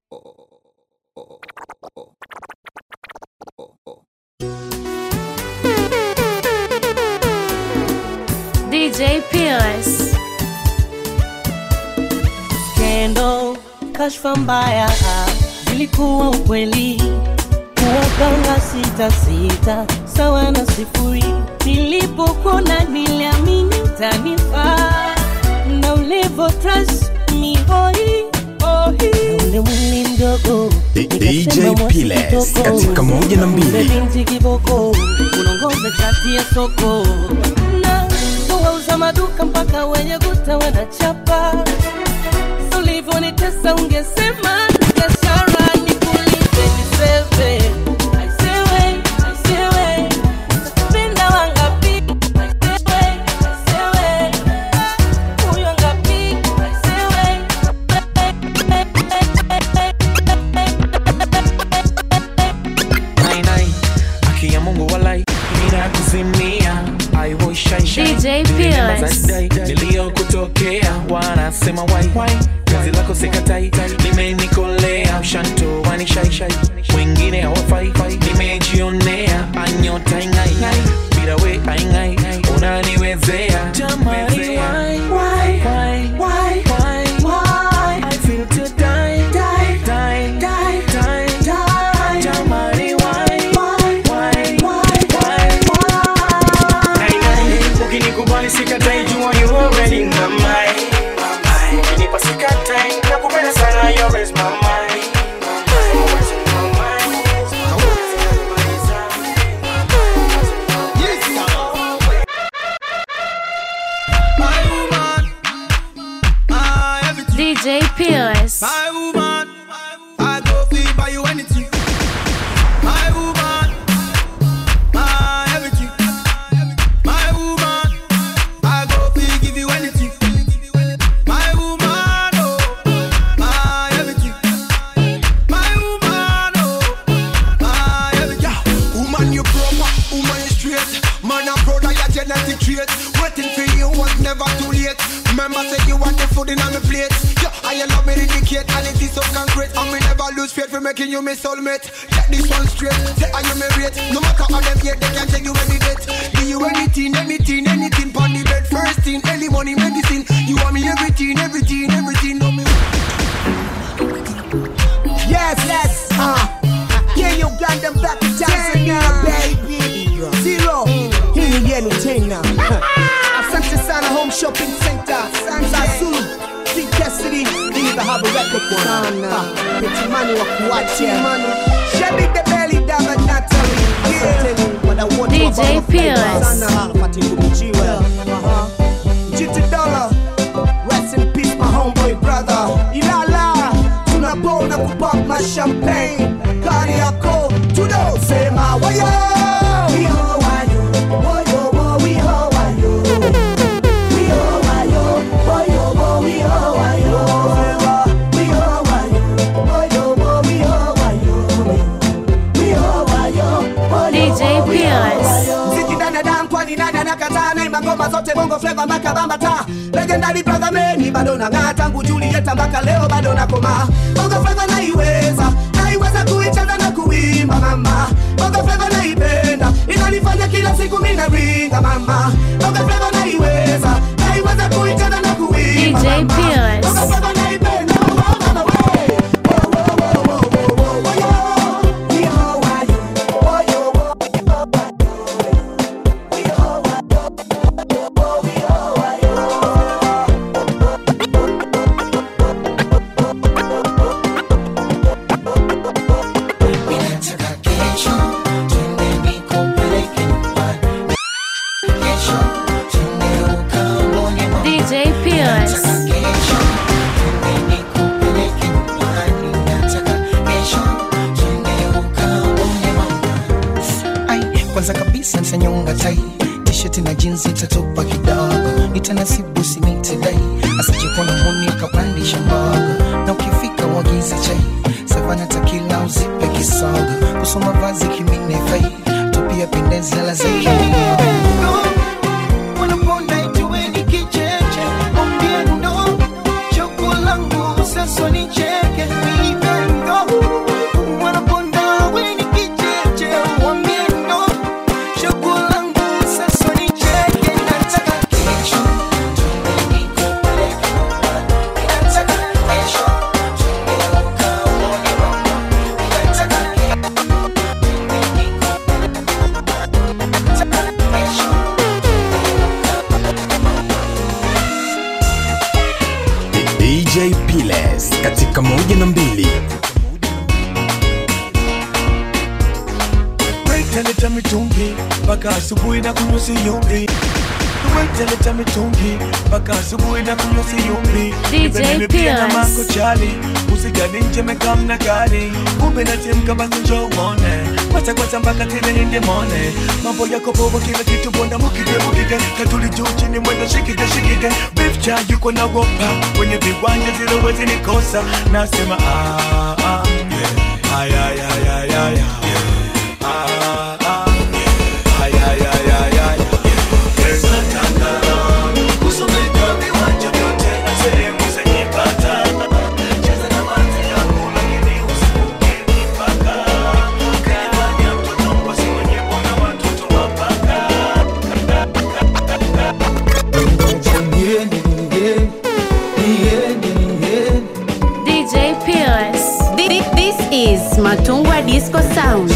DJ Pillars. Skendo, kashfa mbaya zilikuwa ukweli, kuwapanga sita sita sawa na sifuri. Nilipokuona niliamini utanifaa, na ulivyo trust me hoi hoi, na ule mwili mdogo DJ Piles katika moja na mbili. binti kiboko unaongoza chati ya soko na wauza maduka mpaka wenye guta wanachapa ulivyonitesa ungesema biashara nikulipe niseve aisewe aisewe penda wangapi aisewe aisewe huyo ngapi aisewe Nai, nai, haki ya Mungu walai ninakuzimia I will shine, shine. DJ Nilinemba Pillars. za dai, niliyokutokea wanasema wai wai kazi lako sikatai limenikolea ushanto wani shai shai wengine hawafai nimejionea anyota ingai bila we aingai unaniwezea jamani why why why why why why I feel to die die die die die die jamani why why why why why ukinikubali sikatai jua you already in my mind ukinipa sikatai nakupenda sana you always my mind Always in my mind. My woman, ah, everything. DJ Pillars. My woman, I go feel buy you anything. My woman, ah, everything. My woman, I go feel give you anything. My woman, oh, ah, everything. My woman, oh, ah, everything. Yeah, woman you proper, woman you straight. Man a proud of your genetic trait. Waiting for you was never too late. Remember say you want the food in on my plate. Yeah, I love me indicate and it is so concrete. And me never lose faith for making you my soulmate. Get this one straight. Say I you my rate. No matter how them hate, they can't take you any date. Do you anything, anything, anything? Pon the bed, first thing, early money, medicine. You want me everything, everything, everything. No me. Yes, yes. Uh, yeah, Uganda back to Tanzania, baby. Zero. Hii ni yenu tena. Asante sana Home Shopping Center. Zazulu. King Cassidy. Hii the Harbor Record bwana. Petimani wa kuacha. Shebi the belly dama Natalie. Asanteni wadau wote wa DJ Bongo Flava. Pillars. Sana Pati Ndumijiwe. Aha. GT Dollar. Rest in peace my homeboy brother. Ilala. Tunabona kupop my champagne. Kari yako. Tunasema wayo. We ho wayo. Wayo wo we ho wayo. We ho wayo. Wayo wo we ho wayo. We ho wayo. Wayo wo we ho wayo. We ho wayo. Wayo DJ wo we ho Pillars. wayo. Mziki ndani ya damu kwani nani anakataa naimba ngoma zote bongo flava mpaka bambata legendary brother meni bado nang'aa tangu Julieta mpaka leo bado nakoma bongo flava naiweza naiweza kuicheza na kuimba mama bongo flava naipenda inanifanya kila siku mimi naringa mama bongo flava naiweza naiweza kuicheza na kuimba DJ mama. Pillars. bongo flava naipenda oh, mama, we. Oh, oh, oh, oh, oh, oh, oh, yo. Yo, why you? Oh, yo, oh, oh, oh, yo. DJ Pillars. Ai, kwanza kabisa ntanyonga tai tisheti na jinsi tatupa kidogo nitanasibu simitidai asijekuona muni kapandisha mbogo na ukifika wagize chai savana takila uzipe kisogo kusoma vazi kimine fai tupia pendezi ala za wanaponda ituweni kicheche ombiendo choko langu sasa nicheke even mbili Wetaleta mitungi mpaka asubuhi na kunywa siyumbi. Wetaleta mitungi mpaka asubuhi na kunywa siyumbi. DJ Nipe mimi pia na Pierce. mako chali usigani nje mekamna gari kumbe natimka basi njoo uone kwata kwata mpaka tena ninde mone mambo yako bobo kila kitu bonda mukige mukige katuli juu chini mwendo shikige shikige beef cha yuko na wopa kwenye viwanja zile wezi nikosa nasema ah ah yeah. ay ay ay ay ay ay Ah, ah, yeah. Ay, ay, ay, ay, ay, yeah. Yes, nataka kusomeka viwanja vyote na sehemu zenye bata. Cheza na maji yangu, lakini usivuke mipaka. Kanifanya mtoto mpasi mwenye kuona watoto wapaka. DJ Pierce. This is Matungwa Disco Sound.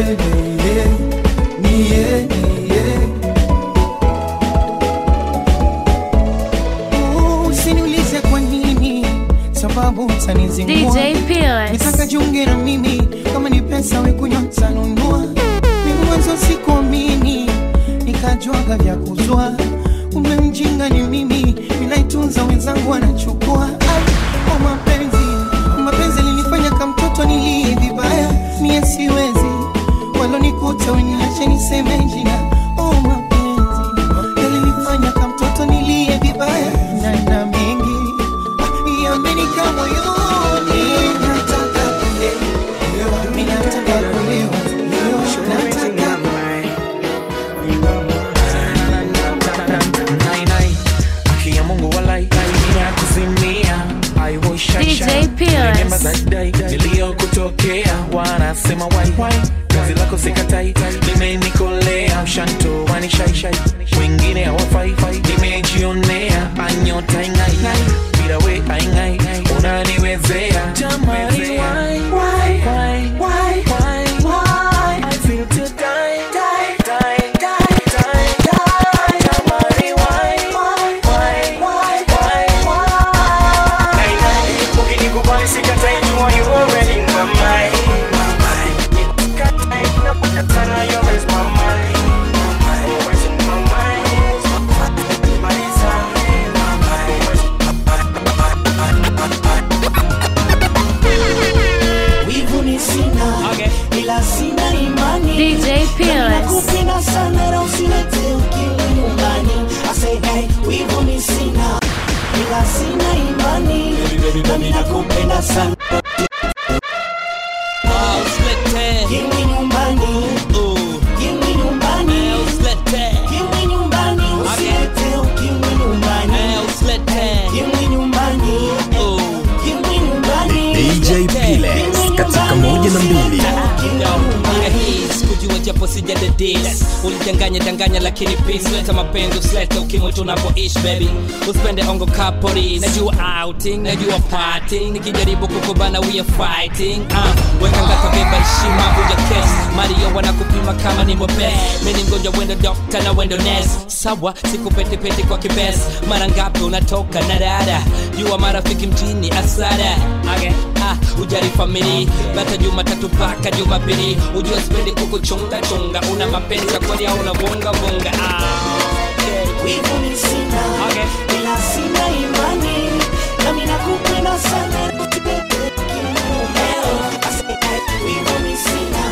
usiniulize kwa nini sababu utanizingua DJ Pierce. nitaka jiunge na mimi kama ni pesa wekunywa tanunua mimi mwanzo sikuamini nikajuaga vya kuzwa kumbe mjinga ni mimi ninaitunza wenzangu wanachukua Ai, oh mapenzi mapenzi linifanya kamtoto nilie vibaya mie siwezi walonikuta weniache niseme jina oh mapenzi yalinifanya kamtoto nilie vibaya na na mengi ah, yamenika moyoni nataka kulewa mimi nataka kulewa nataka Nai, nai. Haki ya Mungu walai ya kuzimia I was shy, DJ shy. Pierce. Remember that day niliyokutokea wanasema wai wai kazi lako sikatai limenikolea mshanto wani shai shai wengine hawafai nimejionea anyota ingai bila we aingai unaniwezea jamani why why why why why why I feel to die die die die die die jamani why why why why why why Nai, nai, ukinikubali sikatai jua you already in my mind my mind Sikatai, napotaka you always my mind Always in my mind Maliza, my mind wivu ni sina ila sina imani DJ Pierce. nakupenda sana na usilete ukili nyumbani I say hey wivu ni sina ila sina imani nami nakupenda sana Kimwi nyumbani Kimwi nyumbani Kimwi nyumbani Usilete ukimwi nyumbani Kimwi nyumbani Kimwi nyumbani DJ Piles katika moja na mbili kujua japo sijadadis ulidanganya danganya lakini peace leta mapenzi usilete ukimwi tunapoishi baby usipende ongo kapori najua outing najua parting nikijaribu kukubana we are fighting uh, weka ngata beba heshima vuja kes mario wanakupima kama ni mobes mini mgonjwa wendo dokta na wendo nes sawa sikupetepete kwa kibes mara ngapi unatoka na dada jua marafiki mjini asara okay. ah, ujari famili bata jumatatu mpaka jumapili ujua sipendi kukuchunga chunga una mapenzi ya kweli au unavunga vunga ah, okay. wivu ni sina ila sina imani nami nakupenda sana wivu ni sina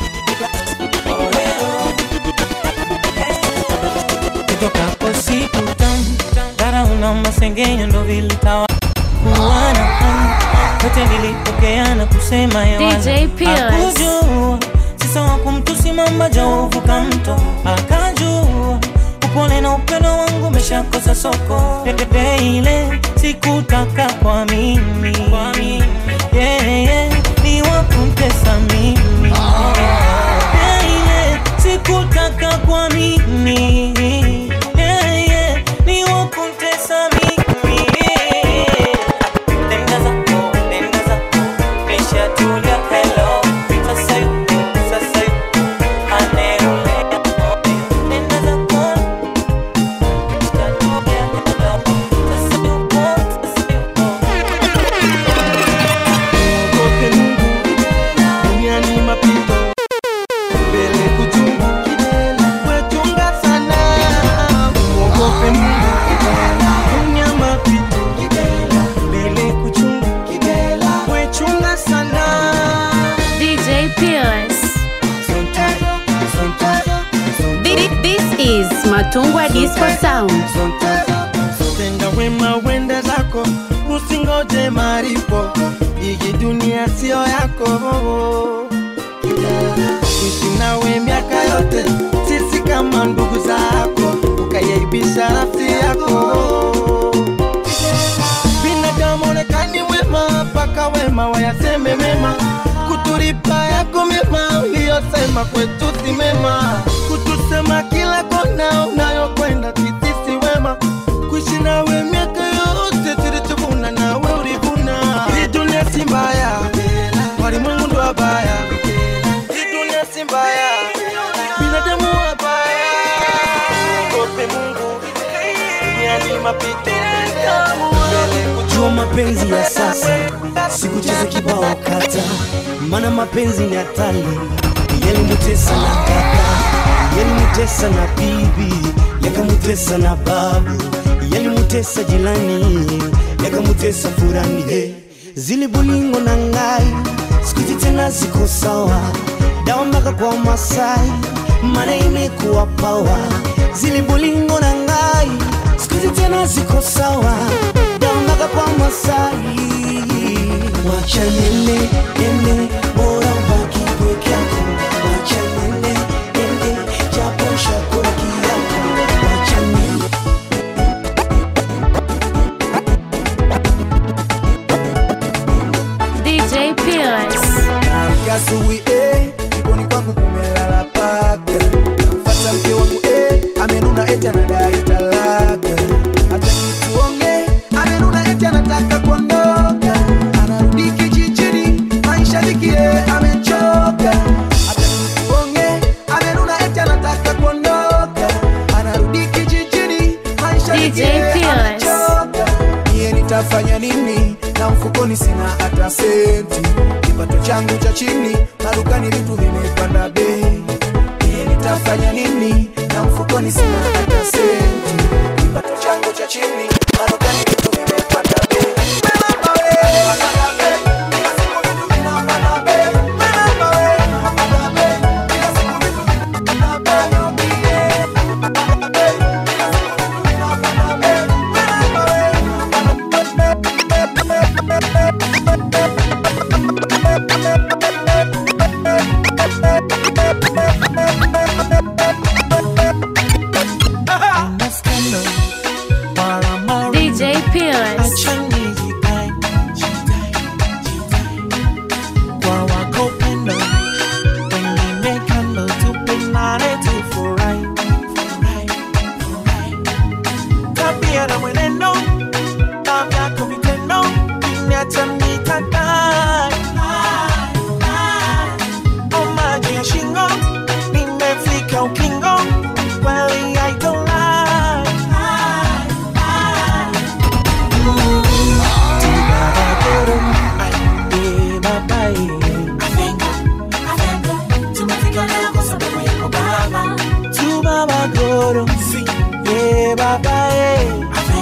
kutokapo siku tamu darauna masengenyo ndo vilitawa kuana yote nilipokea na kusema DJ Pierce. akujua sisawa kumtusi mamba jauvuka mto akajua upole na upendo wangu umeshakosa soko Pepe ile sikutaka kwa mimi yeah, yeah, ni wakumtesa mimi yeah, yeah, sikutaka kwa mimi yeah, yeah, ni wakumtesa mimi Nenda zako, nenda zako, nishatulia hello Sasa yuko, sasa yuko, anayeulea Nenda zako, nishatulia hello Sasa yuko, sasa yuko Matungwa Disco Sound. Tenda wema wende zako, usingoje maripo, hii dunia sio yako. Ishi nawe miaka yote, sisi kama ndugu zako, ukayaibisha nafsi yako. Binadamu onekani wema, mpaka wema wayaseme mema, kutulipa yako mema uliyosema kwetu si mema, kutusema kila kona unayokwenda sisi si wema, kuishi nawe miaka yote tulichovuna nawe ulivuna. Hii dunia si mbaya, walimwengu ndo wabaya. Hii dunia si mbaya, binadamu wabaya. Ogope Mungu, dunia ni mapito. Jua mapenzi ya sasa, sikucheza kibao kata, mana mapenzi ni hatari. Yalimutesa na kaka, yalimutesa na bibi, yakamutesa na babu, yalimutesa jirani, yakamutesa furani. Hey, zili bulingo na ngai, sikuzi tena ziko sawa, dawa mpaka kwa Masai, mana imekuwa pawa. Zili bulingo na ngai, sikuzi tena ziko sawa, dawa mpaka kwa Masai. Wacha nene nene, bora ubaki peke yako. Wacha nene nene, japo shakura kiyako. Wacha nene DJ Pillars. Naamka asubuhi eh, jikoni kwangu kumelala paka. Namfuata mke wangu eh, amenuna eti anadai talaka. Hata nituonge, amenuna eti anataka kuondoka. Anarudi kijijini, maisha liki eh, amechoka. Hata nituonge, amenuna eti anataka kuondoka. Anarudi kijijini, maisha liki DJ eh, Pillars. amechoka. Mie nitafanya nini na mfukoni sina hata senti kipato changu cha chini madukani vitu vimepanda bei Mie nitafanya nini na mfukoni sina hata senti kipato changu cha chini madukani vitu vimepanda bei DJ Pillars. kwa wako upendo wengine kando tupendane tufurahi tabia na mwenendo na vyako vitendo viniacha mitandai o maji ya shingo nimefika ukingo kweli I don't lie. Ooh, tibabagoro, ay, babae. Tu babagoro, yeah, babae.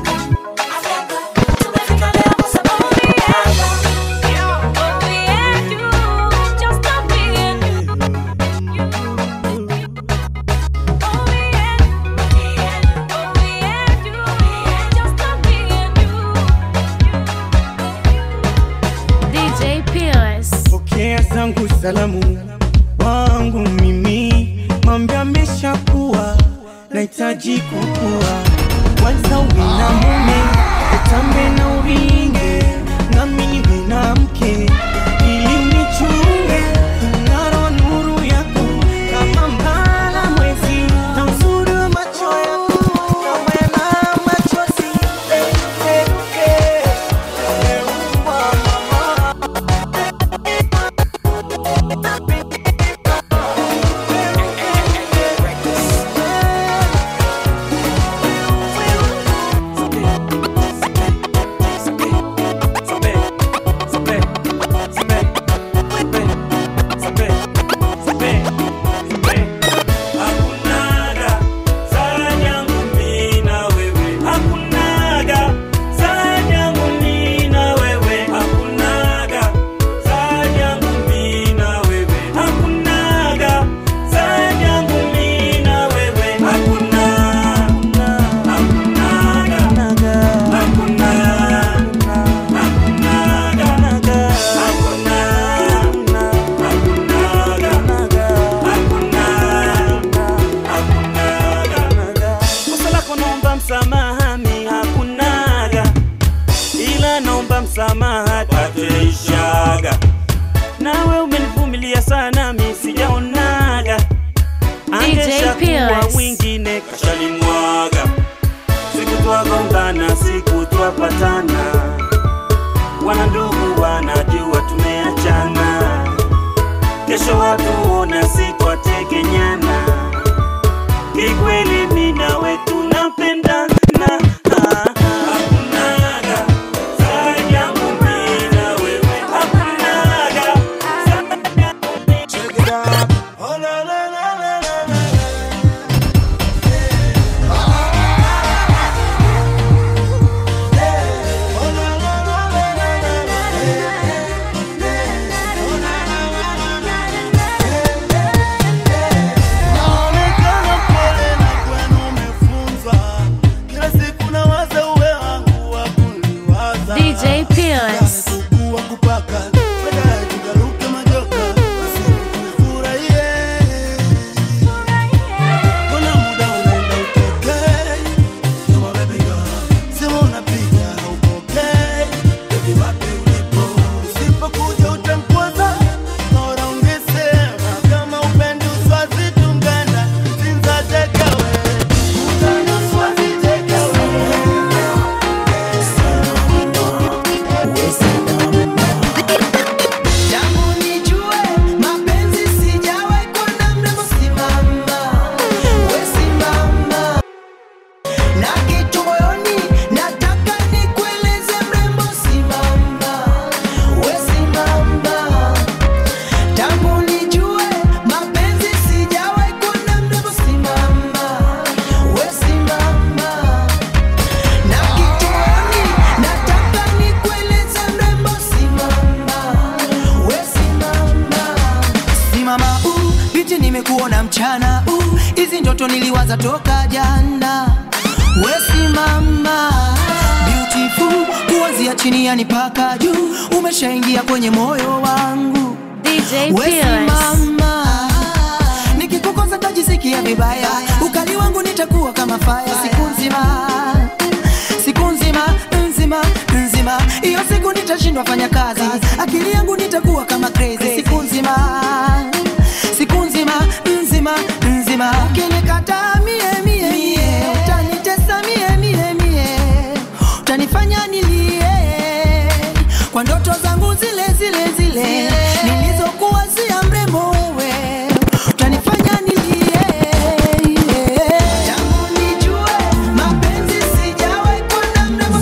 DJ Pillars. pokea zangu salamu wangu mimi mambo ameshakuwa nahitaji kukua kwanza uwe na mume utambe na uringe nami niwe na mke ili nichunge ngaro nuru yako kama mbala mwezi na uzuri wa macho yako nawe na machozi eh, eh, eh. Umeumba mama msamaha tatuishaga nawe umenivumilia sana mi sijaonaga angeshakuwa Peerless. wingine kashalimwaga siku twagombana siku twapatana wana ndugu wanajua tumeachana kesho watuona sitwategenyana kikweli mi nawe tunapendana Ah, hakunaga zaidi yangu mi na wewe hakunaga Check it out. Oh, la, la, la, la, la, la. Naonekana mpole na kwenu umefunzwa. Kila siku nawaza uwe wangu wa kuliwaza. DJ Peerless. Kuwa kupaka, baadaye tukaruke majoka. Basi tufurahie. Kuna muda unaenda utokee. Kama baby girl, sema unapiga haupokei. Baby wapi ulipo? Usipokuja utamkwaza. Bora ungesema kama upendi uswazi tungana. Sinza take away. Utana uswazi take away. Tangu nijue mapenzi sijawahi kuona mrembo simama, we simama. Na kitu moyoni nataka nikueleze mrembo simama, we simama. Tangu nijue mapenzi sijawahi kuona mrembo simama, we simama. Na kitu moyoni nataka nikueleze mrembo simama, we simama. Simama uh, biti nimekuona mchana uh, hizi ndoto niliwaza toka jana. We simama beautiful, kuanzia chini yani mpaka juu, umeshaingia kwenye moyo wangu. DJ We Peerless. simama, nikikukosa tajisikia vibaya, ukali wangu nitakuwa kama fire siku nzima siku nzima nzima nzima, hiyo siku nitashindwa fanya kazi, akili yangu nitakuwa kama crazy siku nzima siku nzima nzima nzima, ukinikataa mie mie mie, utanitesa mie mie mie, utanifanya nilie kwa ndoto zangu zile zile zile nilizokuwa zia mrembo wewe, utanifanya nilie tangu nijue mapenzi sijawahi kuona mrembo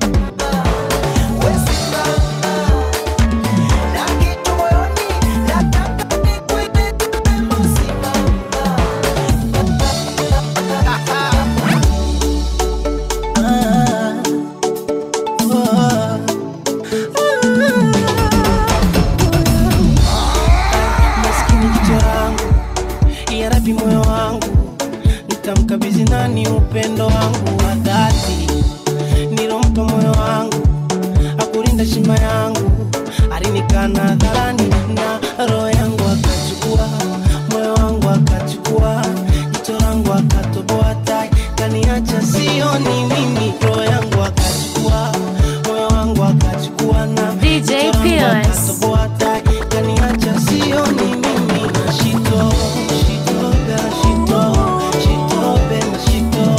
maskini kichwa yangu yarabi moyo wangu nitamkabidhi nani upendo wangu wa dhati nilompa moyo wangu akulinda shima yangu alinikana hadharani na roho yangu akachukua moyo wangu akachukua jicho langu akatoboa tai kaniacha sioni mimi roho yangu akachukua moyo wangu akachukua na DJ jicho langu Peerless. akatoboa tai kaniacha sioni mimi na shito shito ga shito shito be na shito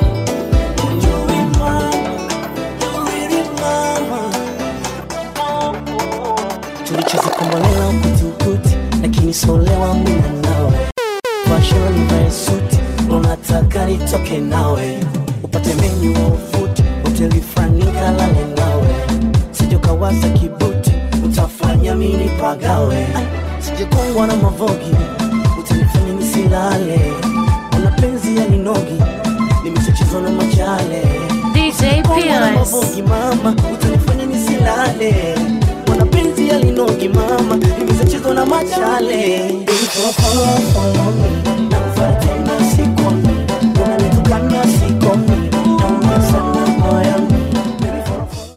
tulicheza kombolela ukuti lakini solewa mina nawe fashoni vae suti unataka nitoke nawe upate menyu wa ufuti hoteli fulani kalale nawe sijokawaza kibuti utafanya mini pagawe sijekongwa na mavogi utanifanya nisilale una penzi ya ninogi nimechachizwa na machale DJ Kongwa na Peerless. mavogi mama utanifanya nisilale mapenzi yalinogi mama nimezachezwa na machale Follow me, nakufuata tena sikomi unanitukana sikomi